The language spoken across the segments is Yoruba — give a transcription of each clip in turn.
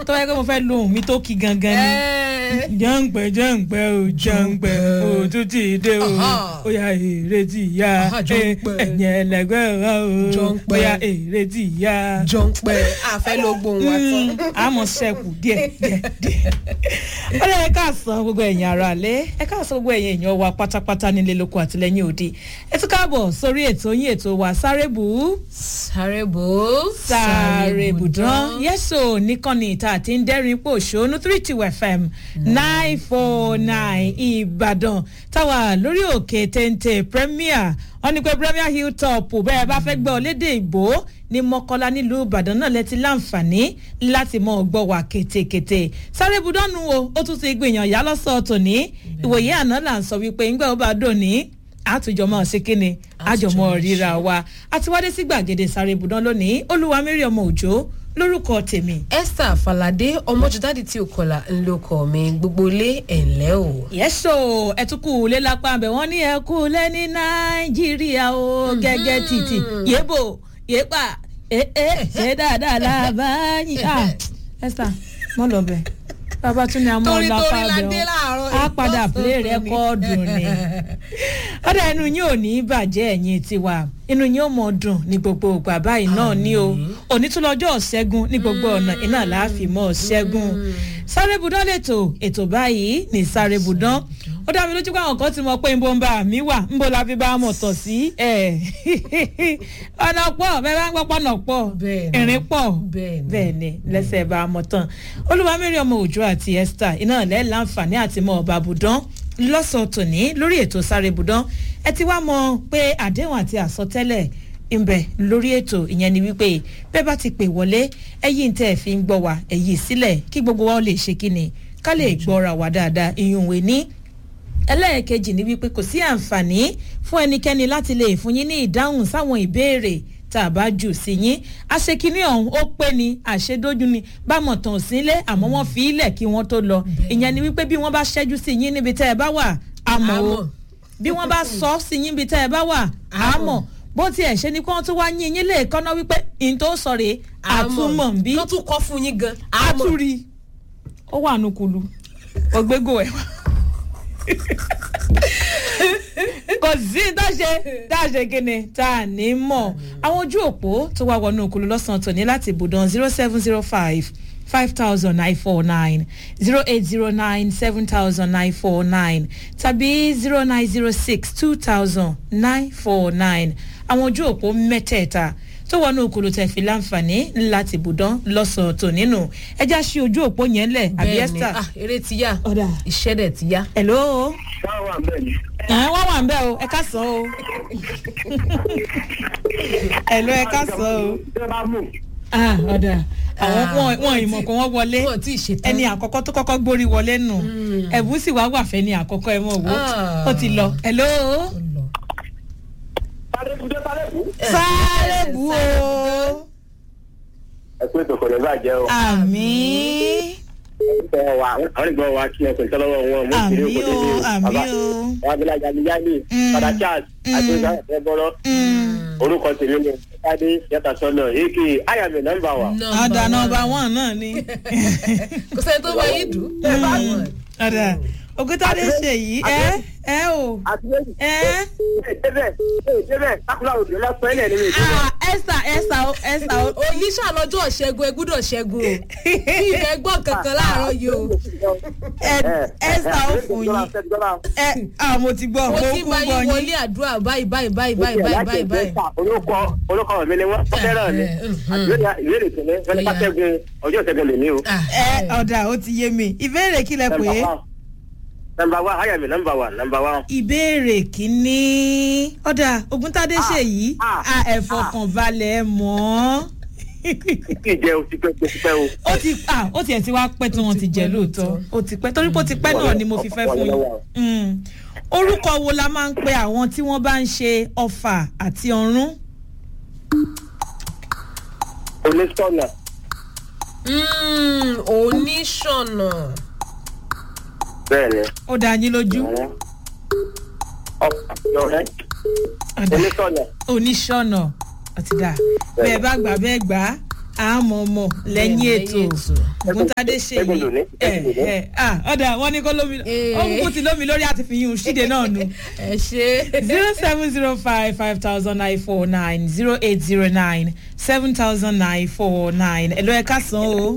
tó yẹ kó mo fẹ́ lo ohun mi tó kí gangan ni jẹ́ǹpẹ́ jẹ́ǹpẹ́ o jẹ́ǹpẹ́ o tún ti dé o ó yà èrètí ìyá ẹ̀yìn ẹlẹgbẹ́ rẹ o ó yà èrètí ìyá. jọ̀ǹpẹ́ àfẹ́ ló gbóhùn wa tán. àmọ́ sẹ́kù díẹ̀ díẹ̀ díẹ̀. ó lè ká sọ gbogbo ẹ̀yìn ara lé ẹ ká sọ gbogbo ẹ̀yìn èèyàn wa pátápátá nílé lóko àtìlẹ́yìn òde ẹ tún káàbọ̀ sórí ètò yín ètò wa sáré bù ú sáré bò ó. sáré bùdán yẹ́sọ̀ nìkànnì ìta àti ń dẹ́rìn pò ṣónú three two fm nine four nine ìbàdàn táwa lórí òkè téńté premier wọ́n ní pé premier hilltop bẹ́ẹ̀ bá fẹ́ gbọ́ lédè ìbò ní mọ́kọ́lá nílùú ìbàdàn náà lẹ́tí láǹfààní láti mọ ọgbọ́ wa kétékété sáré bùdánù o ó tún ti gbìyànjú yá lọ́sọ̀ọ́ tòní ìwòye àná là ń sọ wípé ńgbà ó bá dòní àtúnjọmọ ṣe kíni àjọmọ ríra wa àti wádé sí gbàgede sáré ibùdó lónìí olúwa mẹ́rin ọmọ òjò lórúkọ tèmi. esther falade ọmọjúdáde tí o kọlà ńlọkọ mi gbogbo ilé ẹ̀ńlẹ́ o. yẹ́sọ̀ ẹ̀túnkù lé lápá abẹ wọ́n ní ẹ̀kú lé ní nàìjíríà o gẹ́gẹ́ títì yébò yépa ee ṣe dáadáa lábáyé esther mọ́ lọ bẹ́ẹ̀ bàbá tún ní àmọ́ torí lápá torí la abẹ dé wọn láàárọ̀ á padà play rẹ́kọ́ọ̀dù ni ọ̀dà inú yín ò ní bàjẹ́ ẹ̀yìn tiwa inú yín ò mọ̀ dùn ní gbogbo ìgbà báyìí náà ní o òní tún lọ́jọ́ ṣẹ́gun ní gbogbo ọ̀nà iná láàfin mọ́ ṣẹ́gun sáré budán lètò ètò báyìí ní sáré budán ó dá mi lójú pé àwọn kan ti mọ pé nbó ń bá mi wà nbó la fi bá a mọ̀ tọ̀ sí ẹ̀ ọ̀nà pọ̀ bẹ́ẹ̀ bá ń gbọ́ pọ̀nà pọ̀ Bẹ́ẹ̀ni. ìrìn pọ̀ Bẹ́ẹ̀ni. bẹ́ẹ̀ ni lẹ́sẹ̀ bá a mọ̀ tán olúwamẹ́rin ọmọ òjò àti esther iná lẹ́ láǹfààní àti mọ ọba budán lọ́sàn-án tòní lórí ètò sáré budán ẹ ti wá mọ pé àdéhùn àti àsọtẹ́lẹ̀ ńbẹ lórí ètò ìyẹn ni wípé bẹ́ẹ̀ bá ti pè wọlé ẹ̀yìn tẹ́ ẹ̀ fi ń gbọ́ wa ẹ̀yìn sílẹ̀ kí gbogbo wa ó lè ṣe kíni ká lè gbọ́ra wa dáadáa ìyún ìwé ní ẹlẹ́ẹ̀kejì ni wípé kò sí àǹfààní fún ẹnikẹ́ni láti lè fún yín ní ìdáhùn sáwọn ìbéèrè tá a bá jù sí yín àṣekínní ọ̀hún ó pé ni àṣedójú ni bámọ̀ tàn sílé àmọ́ wọ́n fi ilẹ̀ kí wọ́n tó lọ ìyẹn ni wípé bí wọ́n bá ṣẹ́jú sí yín níbi tẹ́ ẹ bá wà àmọ́ o Àmọ́. bí wọ́n bá sọ sí yín níbi tẹ́ ẹ bá wà àmọ́ bó tiẹ̀ ṣe ni kí wọ́n tún wá yín yín lè kọ́ná wípé n tó sọ rèé àtúmọ̀ ń bí ló tún kọ́ fún yín gan. àtúrí ó wà nùkúlù ògbégò ẹ̀ kò sí dáṣe dáṣe kíni tá a ní mọ̀ àwọn ojú òpó tó wá wọnú òkúlù lọ́sàn-án tòní láti ibùdó zero seven zero five five thousand nine four nine zero eight zero nine seven thousand nine four nine tàbí zero nine zero six two thousand nine four nine àwọn ojú òpó mẹ́tẹ̀ẹ̀ta tó wọnú òkúlù tẹ̀ fi láǹfààní láti ibùdó lọ́sàn-án tòní nù ẹja ṣí ojú òpó yẹn lẹ̀ àbí bẹ́ẹ̀ni esther. ah eré ti yá ọ̀dà iṣẹ́ dẹ̀ ti yá. hello Báwo wà bẹ́ẹ̀ ni? ẹ̀ wọ́n wà ń bẹ́ o ẹ ká sọ o hello ẹ ká sọ o Ṣé bá mú? ah ọ̀dà àwọn Ah, wọn wọn ìmọ̀ kó wọ́n wọlé wọn tí ì ṣetán. ẹni àkọ́kọ́ tó kọ́kọ́ gbórí wọlé nù ẹ̀bùn sì wá wà fẹ́ ni àkọ́kọ́ ẹ̀ mọ̀ wò Ah. ó ti lọ hello Ó lọ. Sáré kú dé sáré kú. sáré bu o Ẹ pé tòkò lè bàjẹ́ o. àmì Ẹ wà àwọn ìgbọ́ wa kí ẹ pèsè lọ́wọ́ wọn. Mo àmì kiri o oko dédé. àmì Bàbá o wa bí lájà ní yálì. Mm. Padà Charles àti ìgbà ẹ̀ bọ́rọ̀. Orúkọ tèmi ni Tádé Yàtà Sọ́nà èké Ayàmì nọ́mbà wa. Nọ́mbà ọ̀dà one. nọmba one náà ni kò sẹ́ni tó bá yín dùn. ọ̀dà ògùntàdé ṣe yìí ẹ ẹ o Àti méjì. ẹ. Débẹ̀ débẹ̀ sákúlà òdò lọ́sọ̀ ẹ̀ lẹ́nu mi. ah esther esther o esther o oníṣà lọ́jọ́ ṣẹ́gun ẹ gbúdọ̀ ṣẹ́gun o kí ilẹ̀ gbọ́ kankan láàárọ̀ yìí o ẹ esther o fún yín ẹ ah mo ti gbọ́ mo mo ti kú bá gbọ́ yín yín wọlé àdúrà báyìí báyìí báyìí báyìí báyìí báyìí báyìí. Olóko olóko mi ni wọ́n fẹ́ràn mi. Ìbéèrè tẹ̀lé wọ́n ní ká ṣẹ́gun ọjọ́ ìṣẹ́gun lè ní o. Ah, ẹ ọ̀dà ó ti yé mi ìbéèrè kí lẹ pè é Nọmba wa Ayàmì nọmba wa nọmba wa. ìbéèrè kínní ọ̀dà ògúntàdé ṣe yìí ah, a ẹ fọkànbalẹ̀ mọ́ Kí ìjẹ́ o ti pẹ́ o ti pẹ́ o. ó ti ah ó tiẹ̀ ti wá pẹ́ tí wọ́n ti jẹ́ lóòótọ́ ó ti pẹ́ torí pé ó ti pẹ́ náà ni mo fi fẹ́ fún yín Mm. orúkọ wo la máa ń pe àwọn tí wọ́n bá ń ṣe ọfà àti ọ̀run Onísọ̀nà. mm, oníṣọ̀nà Bẹ́ẹ̀ni. ó dá yín lójú Ọ̀rẹ́. Ọ̀dà. Onísọ̀nà. oníṣọ̀nà àti dà bẹ́ẹ̀ bá gbà bẹ́ẹ̀ gbà á àmọ́ mọ̀ lẹ́yìn ètò ògúntadé ṣe Ẹgbẹ́ yìí lónìí, ẹ ẹgbẹ́ lónìí. ẹ ah ọ̀dà wọn ní kó lómi Eh. ó kúkú ti lómi lórí àti fi yún un ṣíde náà nu ẹ ṣe. zero seven zero five five thousand nine four nine zero eight zero nine seven thousand nine four nine ẹ̀ ló ẹ̀ ká san o.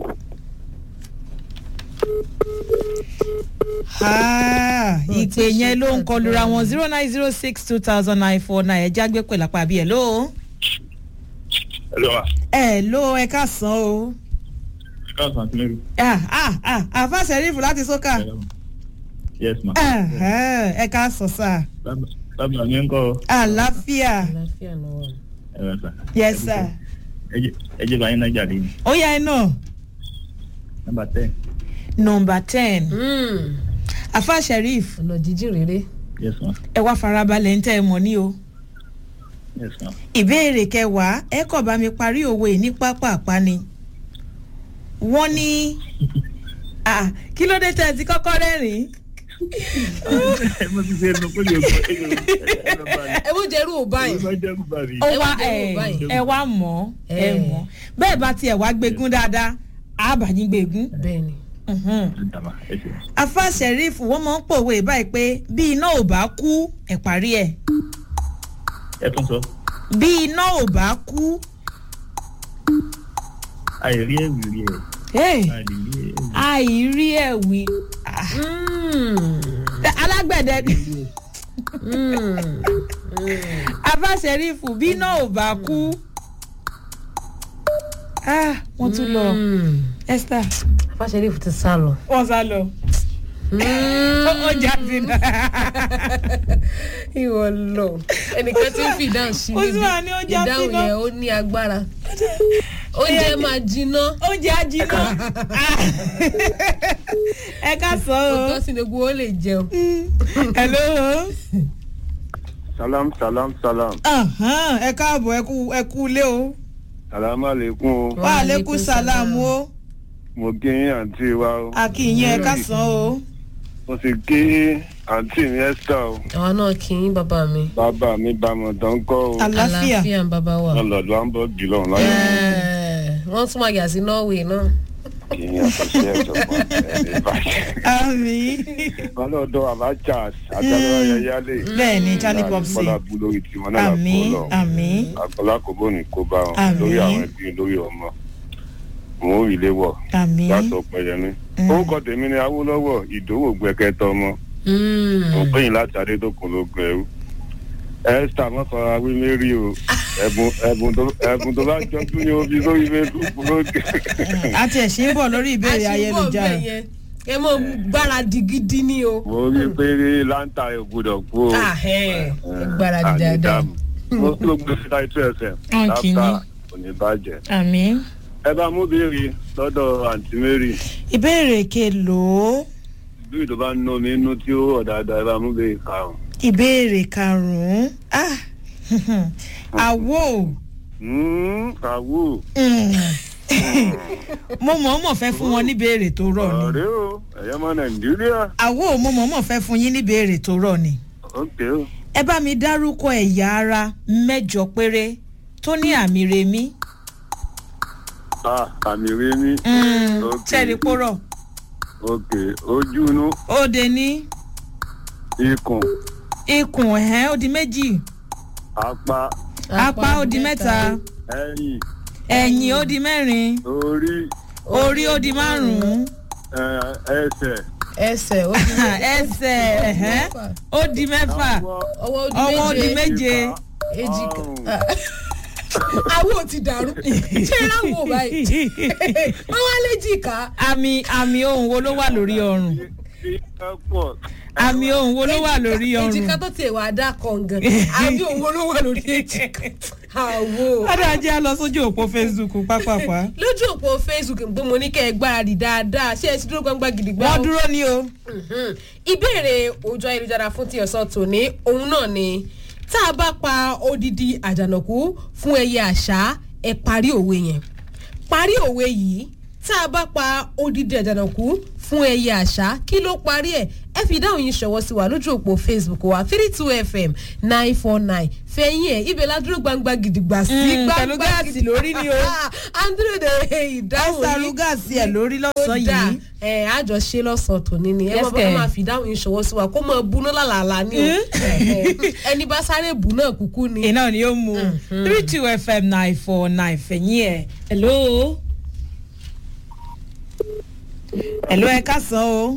Ah, ìpè yẹn ló ń kọlura wọn zero nine zero six two thousand nine four nine ẹ jágbe pẹ̀lú àpá àbí ẹ̀ ló. Hello, ma. ẹ ló ẹ ká san o. Ká sàn sí lórí. Ah, ah, ah, àfa sẹ́rífù láti sókà. Yes, ma. Ẹ̀hẹ́n, ẹ ká sọ sá. Lábàá mi ń kọ́ àlàáfíà àlàáfíà náà wà. ẹ̀rọ sà. yes sir. Ẹ jẹ́ báyìí náà jáde ní. ó yá ẹ náà Nọ́mbà ten. nọmba ten Mm, àfa sẹ́rífù ọ̀nà jíjìn rere. Yes, ma. ẹ wá farabalẹ̀ ń tẹ́ ẹ mọ̀ ní o. Yes, ma. ìbéèrè kẹwàá ẹ kọ̀ bá mi parí òwe ní pápá ni wọ́n ní ah, kí ló dé tẹ́ ẹ ti kọ́kọ́ rẹ́rìn-ín Mo ti ṣe ẹnu pé mi ò gbọ́ ẹnu bá mi. ẹ mú jẹrú ò báyìí. Mo máa ń jẹ́rù bá mi. ó Ẹ wá wá jẹ́ ẹ wò báyìí. ẹ wá mọ̀ ẹ Eh. mọ̀ bẹ́ẹ̀ bá tiẹ̀ wá gbégún dáadáa àbàyìn gbégún. bẹ́ẹ̀ni. Mhm. Dàmà, ẹ ṣe. afa sẹ́rífù wọ́n máa ń pòwe báyìí pé bí iná ò bá kú ẹ̀ parí ẹ̀ Ẹ tún sọ. bí iná ò bá kú Àìrí ẹ̀wì rí ẹ̀. hey, Àìrí ẹ̀wì. àìrí ẹ̀ wí Ah, Mm, alágbẹ̀dẹ ni. mm. afa sẹ́rífù bí iná ò bá kú ah, wọ́n tún lọ Mm. esther afáṣẹ́lẹ̀ ti sá lọ. wọ́n sá lọ ó jà sí náà ìwọ lọ ẹnìkan tí ń fi ìdáhùn sí Ó sì wà ní ó já ìdáhùn síná. yẹn ó ní agbára oúnjẹ máa jiná oúnjẹ ajiná ẹ ká sọ kó o tọ́ sí ni gbogbo ó lè jẹun. hello salam salam salam Ahan, ẹ káàbọ̀ ẹ kú ẹ kú ilé o salam aleikum o wa aleykum salam o mo kí yín àǹtí wa o akínyìn ẹ ká sàn o mo sì kí àǹtí mi esther o àwa náà kì í bàbá mi. bàbá mi bámọ̀ tán kọ́ o àlàáfíà àlàáfíà ń bàbá wa. lọ́lọ́dún hamburg lọ́hùn láyé Ẹ̀ẹ̀, wọ́n tún máa yà sí norway náà. kí yín àtúnṣe ẹ̀jọ̀gbọ́n ẹ̀ báyìí. àmì ọlọ́dọ̀ abacha àtàlọ́ ayẹyẹlé bẹ́ẹ̀ ni charlie popsi bọ́lá bú lórí tiwọn náà àmì lápò lọ àmì àkọlá kò bó ní kó bá wọn Àmín. lórí àwọn ẹbí lórí ọmọ wọn ò rí ilé wọ àmì látọ̀ pẹ̀yẹmí Mm. orúkọ tèmi ni awólọ́wọ̀ ìdòwò gbẹkẹtọ ọmọ mo pè yín láti adédọkùn lógun ẹrú esther mọ́kànlá wí mérí o ẹ̀bùn ẹ̀bùn tó- ẹ̀bùn tó bá jọ tún ní omi lórí facebook lókè. àti ẹ̀sìn ń bọ̀ lórí ìbéèrè ayélujára ẹ mọ gbáradì gidi ni o. mo rí i pé láńtà ẹ̀ gbọdọ̀ kú o. ẹ gbáradì dáadáa. mo kí ló gbé síta ètò ẹsẹ̀ Ọ̀nkì yín. láfta kò ní bàjẹ́. àmì ẹ bá mú béèrè lọ́dọ̀ àǹtí mary ìbéèrè kelòó bí tó bá ń ná mi inú tí ó ọ̀dàdà ẹ bá mú béèrè karùn-ún. ìbéèrè karùn-ún ah àwo Mm, kàwó Mm. mo mọ̀ọ́mọ̀ fẹ́ fún wọn níbèrè tó rọ̀ ni ọ̀rẹ́ o ẹ̀yẹ́ mọ́ nàìjíríà àwo mo mọ̀ọ́mọ̀ fẹ́ fún yín níbèrè tó rọ̀ ni ókè o. ẹ bá mi dárúkọ ẹ̀yà ara mẹ́jọ péré tó ní àmì rèmí ah àmì rẹ ní. Ok. tẹ́lẹ̀ pọ́rọ̀ ókè ojú inú òde ní ikùn ikùn ẹ̀hẹ́n ó di méjì apá apá ó di mẹ́ta ẹ̀yìn ẹ̀yìn ó di mẹ́rin orí orí ó di márùn-ún ẹ̀, ẹsẹ̀ ẹsẹ̀ ó di ẹsẹ̀ ẹ̀hẹ́n ó di mẹ́fà ọwọ́ ọwọ́ ó di ọwọ́ ó di méje méje èjìká. ọrùn. àwọn ò ti dàrú ṣé ráwọ̀ báyìí wọ́n wá léjìká. àmì àmì ohun wo ló wà lórí ọrùn Tí ẹ pọ̀. àmì ohun wo ló wà lórí ọrùn èjìká tó tiẹ̀ wá dá kọ̀ǹgàn àbí òun ló wà lórí èjìká. àwo. ọ̀dà jẹ́ a lọ sójú òpó facebook pápápá lójú òpó facebook pé mo ní kẹ́ ẹ gbáradì dáadáa ṣé ẹ ti dúró gbangba gidigba wọ́n o? dúró ní o Mhm. ìbéèrè ojú ayélujára fún ti ọ̀sán tòní òun náà ni tá a bá pa odidi àjànàkú fún ẹyẹ àṣá ẹ parí òwe yẹn parí òwe yìí tá a bá pa odidi àjànàkú fún fún ẹyẹ àṣà kí ló parí ẹ̀ ẹ fi ìdáhùn yín ṣọwọ́ sí wa lójú òpó facebook wa three two fm nine four nine fẹ̀yìn ẹ̀ ibẹ̀ ládúró gbangba gidigba sí Mm, gbangba pẹ̀lú gáàsì lórí ni o. andrew de ìdáhùn ẹsẹ̀ yín arúgàsì ẹ̀ lórí lọ́sàn-án dà yìí. ẹ àjọ ṣe lọ́sàn tòní ni ẹ Yes, máa bá kẹ̀. máa fi ìdáhùn yín ṣọwọ́ sí wa kó máa buná làlàlà ni o Ẹ, ẹ, ẹni bá sáré bù náà kúkú ni. iná ni ó mu three two fm nine four nine fẹ̀yìn ẹ̀ hello. hello ẹ kásán o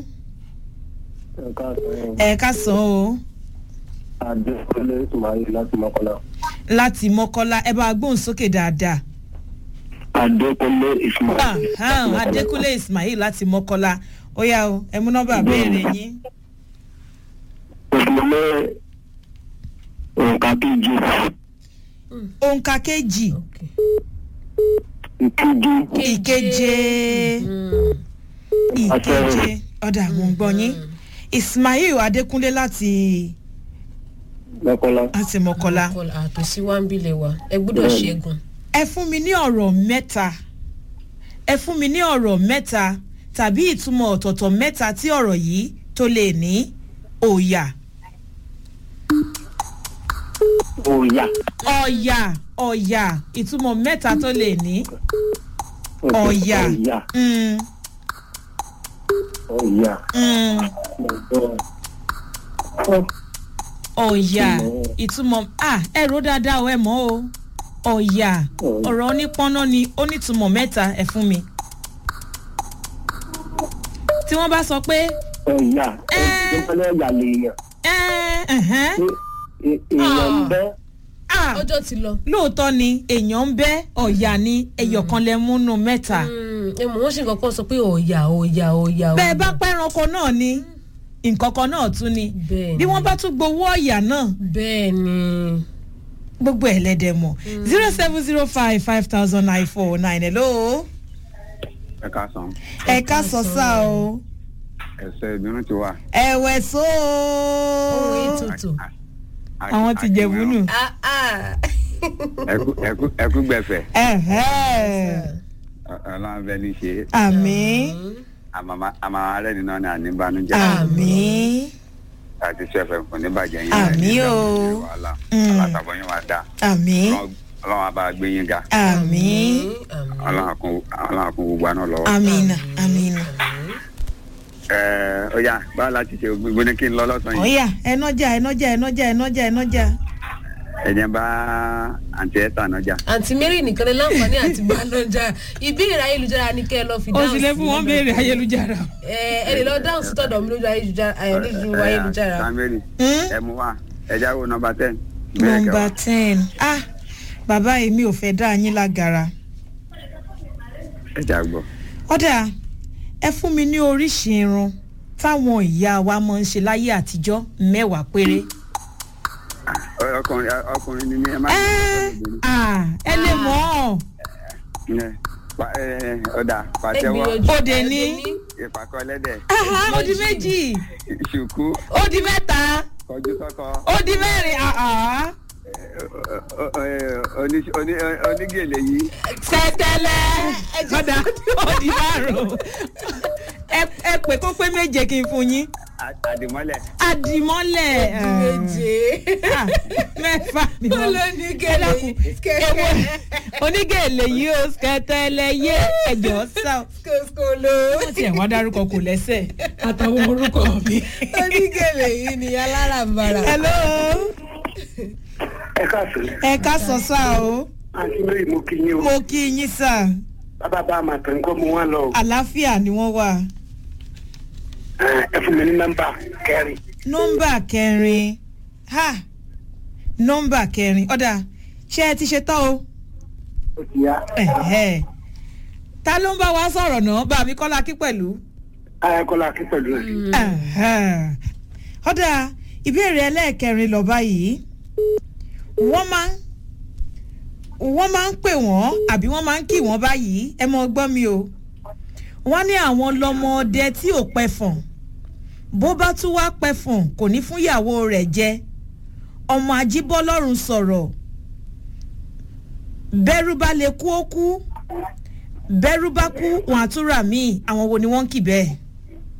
ẹ kásán o adékọlé ismail láti mọ́kànlá. láti mọ́kọ́lá ẹ bá gbóhùn sókè dáadáa. adékọlé ismail. Ahan, adékúnlé ismail láti mọ́kọ́lá ó yá o ẹ mú nọ́mbà béèrè yín. òṣèlú nǹkan kejì òǹkà kejì Okay. ìkejì ìkeje ìkeje ọ̀dà mò ń gbọ́ yín ismail adékúnlé láti mọ́kànlá. láti mọ́kọ́lá. kọlà àtòsí wa ń bilẹ̀ wa ẹ gbọ́dọ̀ ṣẹ́gun. ẹ fún mi ní ọ̀rọ̀ mẹ́ta ẹ fún mi ní ọ̀rọ̀ mẹ́ta tàbí ìtumọ̀ ọ̀tọ̀ọ̀tọ̀ mẹ́ta tí ọ̀rọ̀ yìí tó lè ní òòyà òòyà. ọ̀yà ọ̀yà ìtumọ̀ mẹ́ta tó lè ní ọ̀yà òòyà. Mm, òòyà. mm, ọ̀yà Ìtumọ̀. ìtumọ̀ ah ẹ ro dáadáa o ẹ mọ̀ o ọ̀yà Ọ̀yà. ọ̀rọ̀ onípọ́nná ni ó nítumọ̀ mẹ́ta ẹ fún mi tí wọ́n bá sọ pé òòyà. Ẹ́. ìpínlẹ̀ ọ̀yà lèèyàn. ẹ́ ẹ̀hẹ́n, Ẹ- èèyàn ń bẹ́. ah, ọjọ́ ti lọ. lóòótọ́ ni èèyàn ń bẹ́ ọ̀yà ni ẹyọ̀kan lẹ múnú mẹ́ta ẹ mọ̀ wọ́n ṣe nǹkan kan sọ pé ọ̀yà ọ̀yà ọ̀yà. bẹ́ẹ̀ bá pẹ́ranko náà ni nǹkan kan náà tún ni Bẹ́ẹ̀ bí ni. wọ́n bá tún gbowó ọ̀yà náà bẹ́ẹ̀ ni. gbogbo ẹ̀ lẹ́dẹ̀ mọ̀ zero seven zero five five thousand nine four nine hello ẹ ká san ẹ ká sọ sá o ẹsẹ ìbínú ti wà. ẹ̀wẹ̀ só ohun ètùtù. àwọn ti jẹ̀bú nù Ah, ah. ẹkú gbẹfẹ ẹ̀hẹ́ ọlọrun bẹ ní ṣe àmín àmàmà rẹ nínú ní àníbànújẹ àmín àti sẹfẹ kò ní bàjẹ́ yín Àmín o. wàhálà Mm. alátàbọ̀ yín wà dá àmín ọlọ́run àbá gbé yín ga àmín Àmín. ọlọ́run àkún ọlọ́run àkún gbogbo àná lọ́wọ́. àmín àmín ẹ ó yá báwo láti ṣe gbogbo ní kí n lọ lọ́sàn-án yìí ọ̀yà ẹnọ́jà ẹnọ́jà ẹnọ́jà ẹnọ́jà ẹnọ́jà ẹ̀jẹ̀ bá àǹtí ẹ̀ tàn nájà. àǹtí mary nìkan ní láǹfààní àti balọ̀jà ìbéèrè ayélujára ni kẹ́ ẹ lọ fi ó dáhùn sì lè fún wọn béèrè ayélujára. ẹ ẹ lè lọ dáhùn sí tọ̀dọ̀ mi lójú ayélujára ẹ lójú ayélujára. samiri Hmm? ẹ mú wa ẹja wo nọmba ten. nọmba ten ah bàbá èmi ò fẹ́ dá yín lágara ẹja gbọ́. ọ̀dà ẹ fún mi ní oríṣi irun táwọn ìyá wa máa ń ṣe láyé àtijọ́ mẹ́wàá péré. Ọ- ọkùnrin ọkùnrin ni mí ẹ má. ẹ ah, ẹ lè mọ̀ ọ́ Ẹ, pa- ẹ, ọ̀dà ẹ pàtẹ́wọ́ gbìyànjú Òde ẹ ní. ní. ìpàkọ́ ẹlẹ́dẹ̀ Aha, ó di méjì ṣùkú ó di mẹ́ta kọjú sọ́kọ ó di mẹ́rin ah, ah. ẹ, ọ- ọ- oní- oní- onígèlè yìí tẹ́tẹ́lẹ̀ ọ̀dà ó di márùn-ún ẹ ẹ pè kó pé méje kí n fún yín à- àdìmọ́lẹ̀ àdìmọ́lẹ̀ eh, méje. ah, mẹ́fà ni wọ́n olónígẹ̀lẹ̀ Ẹ dákun, kẹ̀kẹ́ onígèlè yìí ó skẹtẹlẹ yé ẹjọ sá kòsìkòló. wọn tiẹ̀ wá dárúkọ kò lẹ́sẹ̀ àtàwọn orúkọ mi. onígẹ̀lẹ̀ yìí ni alárànbarà. hello ẹ káàsán ẹ ká sọ sá o àǹtí mary mo kí yín o mo kí yín sá bàbá bá a máa tẹ̀ ń kọ́ mu wọn lọ o àlàáfíà ni wọ́n wà. Ẹ, ẹ fún mi ní nọ́mbà kẹrin nọ́mbà kẹrin ha nọ́mbà kẹrin ọ̀dà ṣé ẹ ti ṣe tán o. ó ti yá Ẹ̀hẹ́. ta ló ń bá wa sọ̀rọ̀ náà bá mi kọ́lá kí pẹ̀lú. ayakọ́lá kí pẹ̀lú ẹ̀ Ẹ̀hẹ́. ọ̀dà ìbéèrè ẹlẹ́ẹ̀kẹrin lọ báyìí wọ́n máa ń wọ́n máa ń pè wọ́n àbí wọ́n máa ń kì wọ́n báyìí ẹ mọ gbọ́ mi o wọ́n ní àwọn lọ́mọdé tí ò pẹ̀fọ̀n bó bá tún wá pẹ̀fọ̀n kò ní fún ìyàwó rẹ̀ jẹ ọmọ ajíbọ́lọ́run sọ̀rọ̀ bẹ́rù bá lè kú ó kú bẹ́rù bá kú wọn àtúrà míì àwọn wo ni wọ́n ń kì bẹ́ẹ̀.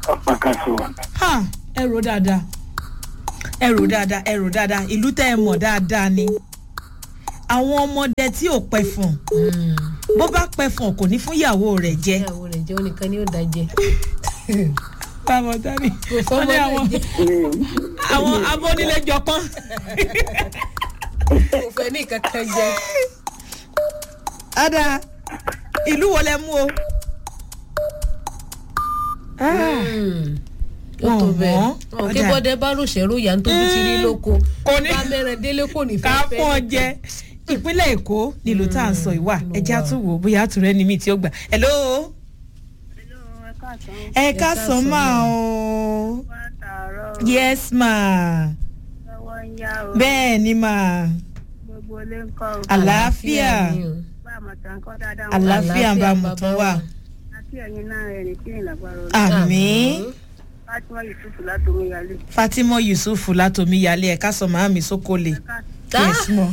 ọ̀pá kan so. ha ẹ rò dáadáa ẹ rò dáadáa ẹ rò dáadáa ìlú tẹ́ ẹ mọ̀ dáadáa ni àwọn ọmọdé tí ò pẹ̀fọ̀n bó bá pẹ̀fọ̀n kò ní fún ìyàwó rẹ̀ jẹ. ìyàwó rẹ̀ jẹ́ onìkan ni ó da jẹ. báwo dání kò fọmọ wọ́n ní náà àwọn jẹ àwọn abónílẹ̀jọpọ́n kò fẹ́ ní kankan jẹ. ada ìlú wo lẹ mú o. ó tó Wọ́n bẹ́ẹ̀ mọ̀. wọn kí Ọ̀dà. bọ́dẹ bá ròṣẹ́rò yà ń tóbi ti rí lóko Kò ní- bá mẹ́rin délé kò ní ká fẹ́ fẹ́ fún ọ jẹ ìpínlẹ̀ èkó nílùú tá à ń sọ ìwà ẹja tún wò ó bóyá àtúrẹ́ ni mí tí ó gbà. hello ẹ ká sọ máa o yes ma bẹ́ẹ̀ ni ma gbogbo ilé ń kọ́ o. àlàáfíà ni o. bá àmọ̀tàn kọ́ dáadáa wọn. àlàáfíà ń bá Àlàáfíà mu tán bàbá wà wa. àti ẹ̀yin náà ẹ̀rìn tí ìlà gbàrọ̀ rẹ̀. àmì fatima yusuf látòmí yálé. fatima yusuf látòmí yálé ẹ ká sọ màámi sókòlè yes mo.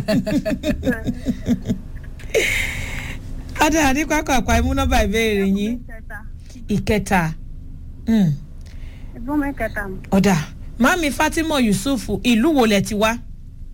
ada ní pápá àpá imú nọ́mbà ìbéèrè yín kẹta ìkẹta. Mm. ẹ̀gbọ́n mi kẹta mọ̀. ọ̀dà mami fatima yusuf ìlú wo lẹ ti wá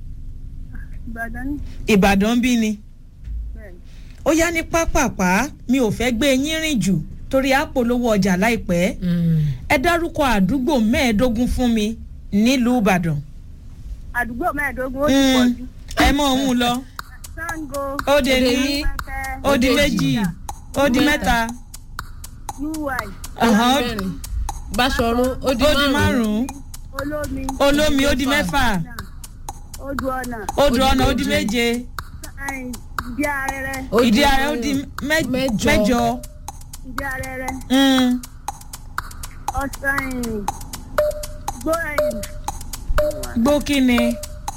ìbàdàn ní ìbàdàn bí ni bẹ́ẹ̀ ni. ó yá ní pápápá mi ò fẹ́ gbé yín rìn jù torí àpolówó ọjà láìpẹ́ Mm. ẹ dárúkọ àdúgbò mẹ́ẹ̀ẹ́dógún fún mi nílùú ìbàdàn àdúgbò mẹ́ẹ̀ẹ́dógún ó ti Mm. pọ̀ jù. ẹ mọ̀ òun lọ sango ó de Ó de ní ní. pẹ́pẹ́ ó di Ó de méjì ó di mẹ́ta ui ọ̀hán, ó- mẹ́rin báṣọrun ó di ó di márùn-ún márùn-ún olómi olómi ó di mẹ́fà odò ọ̀nà odò ọ̀nà ó di méje ìdí arẹrẹ Ó di ìdí ààrẹ ó di mẹ́- mẹ́jọ. mẹ́jọ ìdí arẹrẹ Mm. ọ̀sán gbó ẹ̀yìn gbó kí ni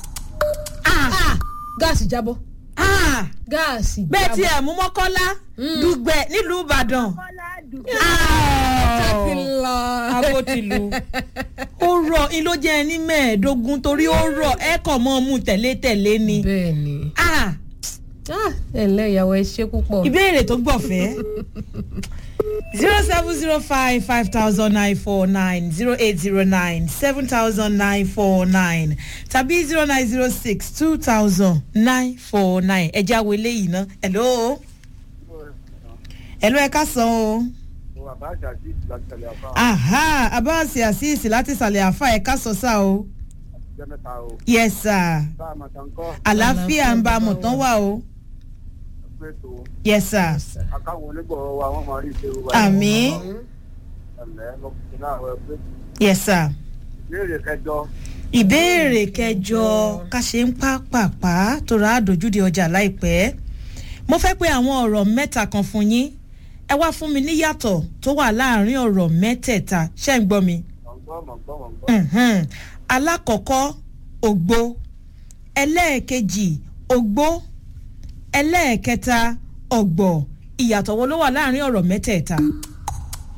Ah, gáàsì jábọ́ Ah! gáàsì bẹ́ẹ̀ tí jábọ́. ẹ̀ mú mọ́kọ́lá dùgbẹ̀ nílùú ìbàdàn. kọ́lá dùgbò Ti lọ. agotilu ó rọ ilé jẹ́ ẹni mẹ́ẹ̀ẹ́dógún torí ó rọ ẹ kàn mọ́ mú tẹ̀lé-tẹ̀lé ni. bẹ́ẹ̀ ni Ah, Ah, ẹ ǹlẹ́ ìyàwó ẹ ṣe púpọ̀. ìbéèrè tó gbọ̀fẹ́ zero seven zero five five thousand nine four nine zero eight zero nine seven thousand nine four nine tàbí zero nine zero six two thousand nine four nine ẹ̀jẹ̀ àwọn eléyìí ná hello hello ẹ ká san o. bàbá àjàdí láti tẹ̀lé àbá aha abáàsì àṣìṣì láti ìsàlẹ̀ àfa ẹ̀ka sọ sá o jẹ́ mẹ́ta o yes sir bá àmọ̀tàn kọ́ àlàáfíà ń bá a mọ̀ tán wà o pé tó yes sir akáwọn onígbọ̀wọ́ wa wọ́n máa rí ìṣe wa. àmì ẹ̀lẹ́ lọ́kùnrin náà wẹ̀ pé yes sir ìbéèrè kẹjọ ìbéèrè kẹjọ ká ṣe ń pápápá tó ra àdójúde ọjà láìpẹ́ mo fẹ́ pé àwọn ọ̀rọ̀ mẹ́ta kan fún yín ẹ wá fún mi níyàtọ̀ tó wà láàrin ọ̀rọ̀ mẹ́tẹ̀ẹ̀ta ṣé ń gbọ́ mi. mọ̀gbọ́n mọ̀gbọ́n mọ̀gbọ́n. Mhm. alákọ̀ọ́kọ́ ògbó ẹlẹ́ẹ̀kejì ògbó ẹlẹ́ẹ̀kẹta ọ̀gbọ̀ ìyàtọ̀ wo ló wà láàrin ọ̀rọ̀ mẹ́tẹ̀ẹ̀ta.